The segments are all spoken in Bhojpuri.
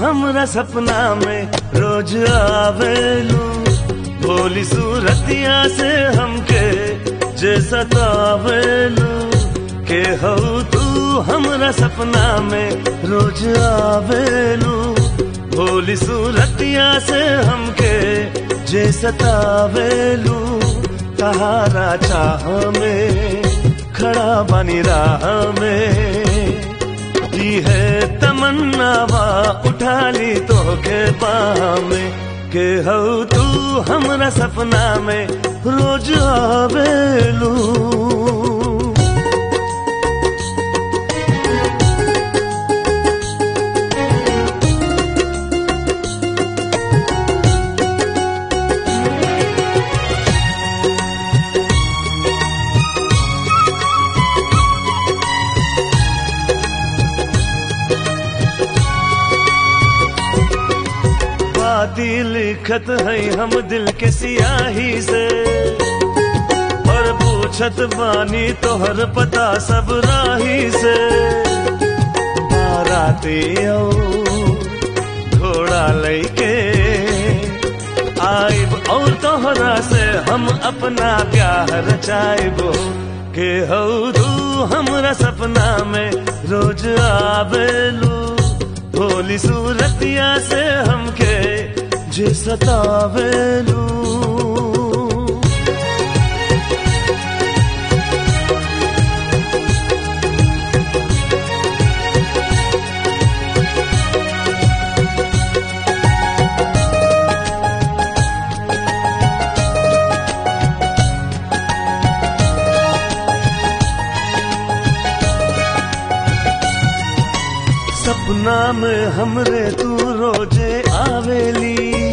हमरा सपना में रोज आवेलू भोली सूरतिया से हमके जे सतावेलू के हो तू हमरा सपना में रोज आवेलू भोली सूरतिया से हमके जे सतावेलू तहारा चाह में खड़ा बनी राह में की है तमन्नावा उठा ली तो के में के हो तू हमरा सपना में रोज आवेलू बाती लिखत है हम दिल के सियाही से और पूछत बानी तोहर पता सब राही से बाराती आओ घोड़ा लैके आइब और तोहरा से हम अपना प्यार रचाइबो के हो तू हमरा सपना में रोज आवेलू भोली सूरतिया से हमके जे सतावेलू सपना में हमरे तू रोजे आवेली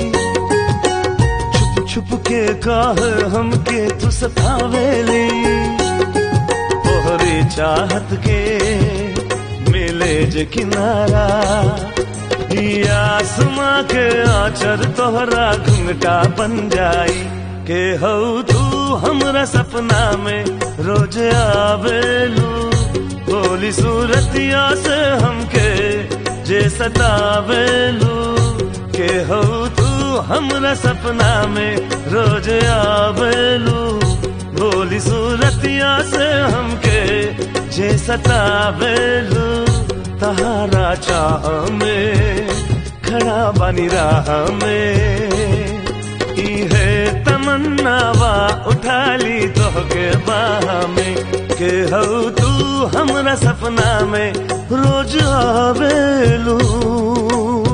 छुप छुप के काह हमके तू सतावेली तोहरी चाहत के मिले जे किनारा दिया आसमां के आचर तोहरा घुंघटा बन जाई के हो तू हमरा सपना में रोज आवेलू भोली सूरतिया से हमके जे सतावेलू के हो तू हमरा सपना में रोज आवेलू भोली सूरतिया से हमके जे सतावेलू तहारा चाह में खड़ा बनी राह में ई है तमन्नावा उठा ली तो के बाह में के हो तू हमरा सपना में रोज आवेलू